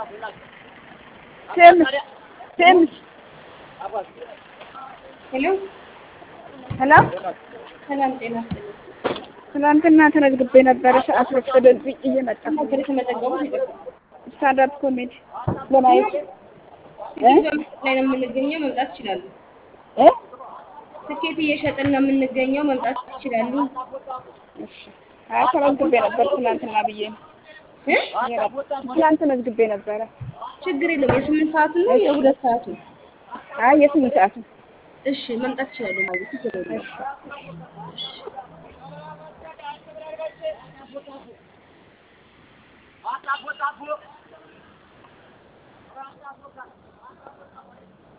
ቴምስ ቴምስ ሄሎ ሄሎ ሰላም ጤና ይስጥልኝ። ትናንትና ተመዝግቤ ነበረ። ሰዓት ወሰደብኝ እየመጣሁ ነበር የተመዘገቡት ይቅርታ። ስታንዳፕ ኮሜዲ ለማየት እ ትኬት ላይ ነው የምንገኘው፣ መምጣት ይችላሉ። እ ትኬት እየሸጥን ነው የምንገኘው፣ መምጣት ይችላሉ። እሺ አይ ተመዝግቤ ነበር ትናንትና ብዬ ነው። እ? ትናንት ተመዝግቤ ነበረ። ችግር የለም። የስምንት ሰዓቱ ነው የሁለት ሰዓቱ? አይ የስምንት ሰዓት ነው። እሺ መምጣት ይችላሉ ማለት ችግር የለም። እሺ Atapo, atapo.